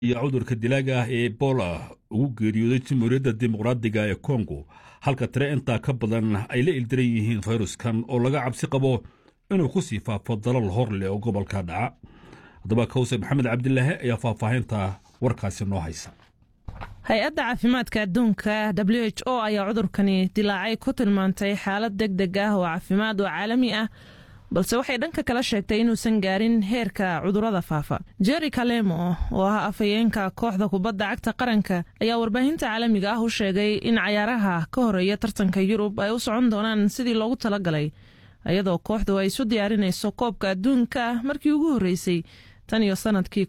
iyo cudurka dilaaga ah ee ebola ugu geeriyooday jamhuuriyadda dimuqraadiga ee kongo halka tire intaa ka badan ay la ildiran yihiin fayruskan oo laga cabsi qabo inuu ku sii faafo dalal hor leh oo gobolka dhaca haddaba kawse maxamed cabdilaahi ayaa faahfaahinta warkaasi noo haysa hay-adda caafimaadka adduunka w h o ayaa cudurkani dilaacay ku tilmaantay xaalad deg deg ah oo caafimaad oo caalami ah balse waxay dhanka kala sheegtay inuusan gaarin heerka cudurada faafa jerry kalemo oo ah afhayeenka kooxda kubadda cagta qaranka ayaa warbaahinta caalamiga ah u sheegay in cayaaraha ka horeeya tartanka yurub ay u socon doonaan sidii loogu talagalay iyadoo kooxdu ay isu diyaarinayso koobka adduunka markii ugu horreysay tan iyo sanadkii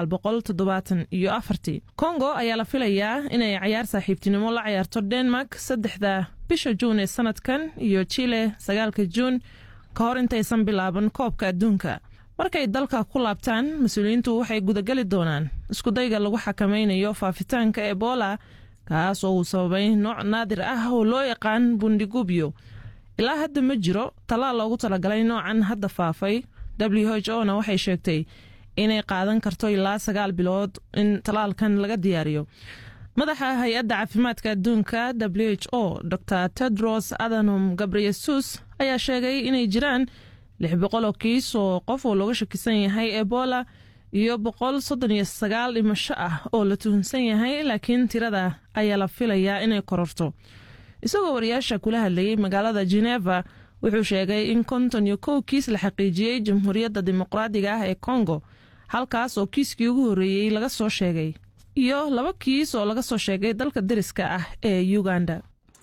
iyo afartii kongo ayaa la filayaa inay cayaar saaxiibtinimo la cayaarto denmark saddexda bisha juun ee sanadkan iyo chile sagaalka juun ka hor intaysan bilaaban koobka adduunka markay dalka ku laabtaan mas-uuliyiintu waxay gudageli doonaan iskudayga lagu xakamaynayo faafitaanka ebola kaas oo uu sababay nooc naadir ah oo loo yaqaan bundigubyo ilaa hadda ma jiro tallaal loogu talagalay noocan hadda faafay w h o na waxay sheegtay inay qaadan karto ilaa sagaal bilood in tallaalkan laga diyaariyo madaxa hay-adda caafimaadka adduunka w h o dor tedros adhanom gabreyesus ayaa sheegay inay jiraan lix boqol oo kiis oo qof oo looga shakisan yahay ebola iyo boqol soddon iyo sagaal dhimasho ah oo la tuhunsan yahay laakiin tirada ayaa la filayaa inay kororto isagoo wariyaasha kula hadlayay magaalada geneva wuxuu sheegay in konton iyo kow kiis la xaqiijiyey jamhuuriyadda dimuqraadiga ah ee kongo halkaas oo kiiskii ugu horreeyey laga soo sheegay iyo laba kiis oo laga soo sheegay dalka deriska ah ee uganda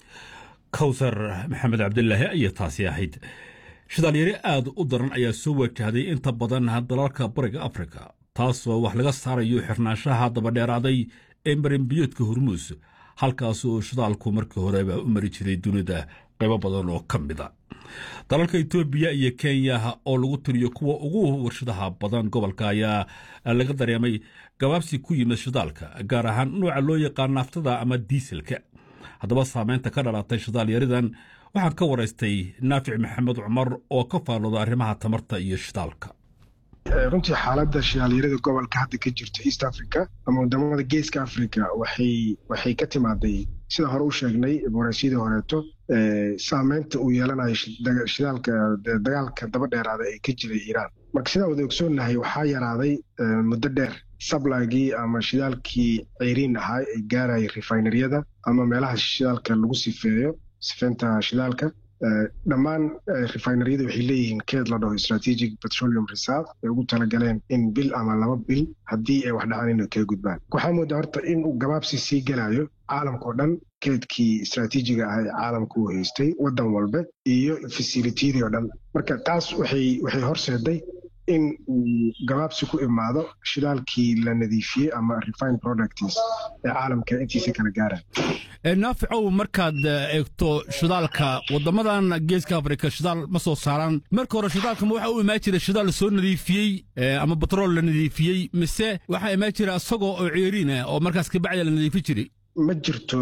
kawsar maxamed cabdilaahi ayaa taasi ahayd shidaalyari aad u daran ayaa soo wajahday inta badan dalalka bariga afrika taasoo wax laga saarayo xirnaanshaha dabadheeraaday ee marinbiyoodka hormuus halkaas oo shidaalku markii horeba u mari jiray dunida qaybo badan oo ka mida dalalka etoobiya iyo kenya oo lagu tiriyo kuwa ugu warshadaha badan gobolka ayaa laga dareemay gabaabsi ku yimid shidaalka gaar ahaan nooca loo yaqaan naaftada ama diiselka haddaba saameynta ka dhalatay shidaalyaridan waxaan ka waraystay naafic maxamed cumar oo ka faallooda arrimaha tamarta iyo shidaalka runtii xaaladda shidaalyarada gobolka hadda ka jirta east africa ama wadamada geeska africa waxay waxay ka timaaday sida hore u sheegnay waraysyadii horeeto saameynta uu yeelanayo shidaalka dagaalka daba dheeraada ee ka jiray iiraan marka sidaan wada ogsoonnahay waxaa yaraaday muddo dheer sablagii ama shidaalkii ceyriin ahaa ee gaarayay refineryada ama meelaha shidaalka lagu sifeeyo sifeynta shidaalka dhammaan refineryada waxay leeyihiin keed la dhaho strategic petroleum reserve ay ugu talagaleen in bil ama laba bil haddii ay wax dhacaan inay kaga gudbaan waxaa moodaa horta in uu gabaabsi sii gelayo caalamka oo dhan keedkii istraatiijiga ah ee caalamka uu haystay waddan walba iyo fasilitiyadii oo dhan marka taas waxay waxay horseeday in uu gabaabsi ku imaado shidaalkii la nadiifiyey ama refine products ee caalamka intiisa kala gaaraan naaficow markaad eegto shidaalka waddamadan geeska afrika shidaal ma soo saaraan marka hore shidaalkama waxa u imaan jira shidaal soo nadiifiyey ama batrool la nadiifiyey mise waxaa imaan jira isagoo oo ceeriin ah oo markaas kabacdi la nadiifi jiray ma jirto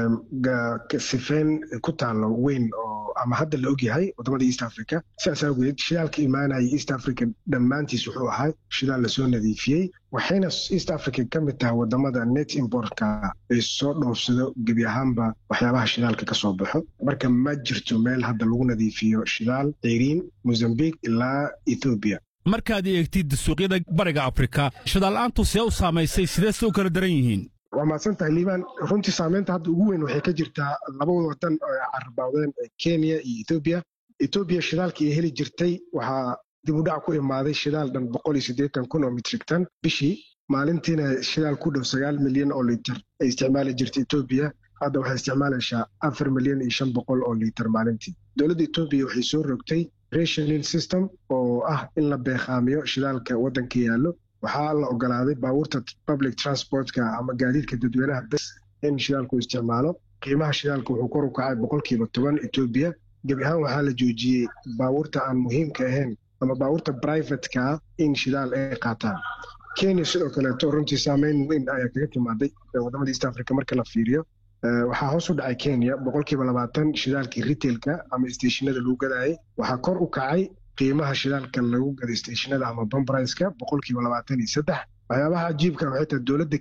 sifeyn ku taallo weyn oo ama hadda la ogyahay wadamada east africa sidaas awgeed shidaalka imaanaya east africa dhammaantiis wuxuu ahaa shidaal lasoo nadiifiyey waxayna east africa ka mid tahay wadamada net importka ay soo dhoofsado gebi ahaanba waxyaabaha shidaalka ka soo baxo marka ma jirto meel hadda lagu nadiifiyo shidaal ceyriin mozambique ilaa ethoobiya markaad eegtid suuqyada bariga afrika shidaal-aantu see u saamaysay sidee se u kala daran yihiin waa mahadsan tahay liibaan runtii saameynta hadda ugu weyn waxay ka jirtaa laba wadan oo carabawdeen kenya iyo ethoobiya ethoobiya shidaalkii ay heli jirtay waxaa dib u dhac ku imaaday shidaal dhan boqol iyo siddeetan kun oo mitrig tan bishii maalintiina shidaal ku dhow sagaal milyan oo liiter ay isticmaali jirtay ethoobiya hadda waxay isticmaalaysaa afar milyan iyo shan boqol oo liiter maalintii dowladda etoobiya waxay soo rogtay rationing system oo ah in la beeqaamiyo shidaalka waddanka yaallo waxaa la ogolaaday baabuurta public transportka ama gaadiidka dadweynaha bes in shidaalku isticmaalo qiimaha shidaalka wuxuu kor u kacay boqolkiiba toban etoobiya gebi ahaan waxaa la joojiyey baabuurta aan muhiimka ahayn ama baabuurta brivatka in shidaal ay qaataan kenya sidoo kaleeto runtii saameyn weyn ayaa kaga timaaday wadamada east africa marka la fiiriyo waxaa hoos u dhacay kenya boqolkiiba labaatan shidaalkii retailka ama stationada lagu gadaayay waxaa kor u kacay qiimaha shidaalka lagu gaday stationada ama bambriska boqolkiiba labaatan iyo saddex waxyaabaha cajiibka waxay tahay dowladda